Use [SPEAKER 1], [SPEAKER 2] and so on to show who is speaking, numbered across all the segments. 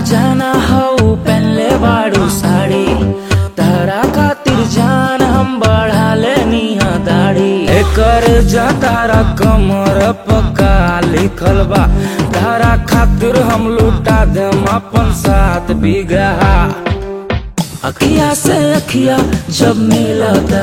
[SPEAKER 1] खजाना हऊ पहनले बाड़ू साड़ी तारा खातिर जान हम बढ़ा लेनी हा दाढ़ी एकर जा तारा कमर पक्का लिखल बा तारा खातिर हम लुटा देम अपन साथ बीघा अखिया से अखिया जब मिलता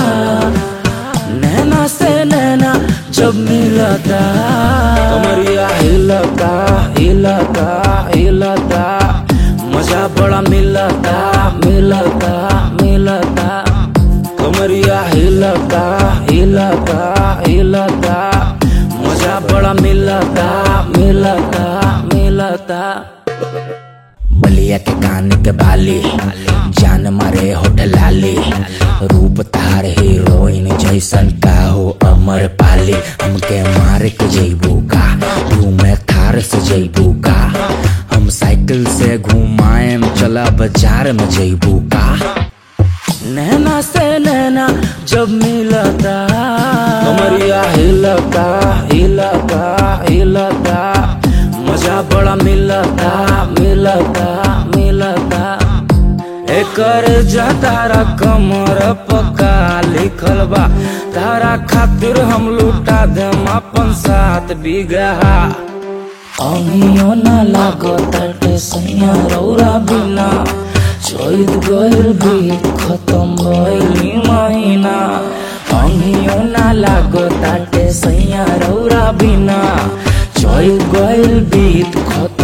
[SPEAKER 1] नैना से नैना जब मिलता कमरिया हिलता हिलता हिलता मजा बड़ा मिलता मिलता मिलता कमरिया हिलता हिलता हिलता मजा बड़ा मिलता मिलता मिलता
[SPEAKER 2] बलिया के कान के बाली जान मारे होटल लाली रूप तार हीरोइन जैसन का हो अमर पाली हमके मार के जैबू का तू मैं थार से जैबू का हम साइकिल से घुमाएम चला बाजार में जैबू का
[SPEAKER 1] नैना से नैना जब मिलता कमरिया हिलता हिलता हिलता मजा बड़ा मिलता मिलता मिलता एकर जा तारा कमर पक्का लिखल बा तारा खातिर हम लुटा देम अपन साथ बीघा अनियो ना लागताटे सैया रौरा बिना चैत गइल भी खत्म भइली महीना अनियो ना लागताटे सैया रौरा बिना चैत गइल बीत खत्म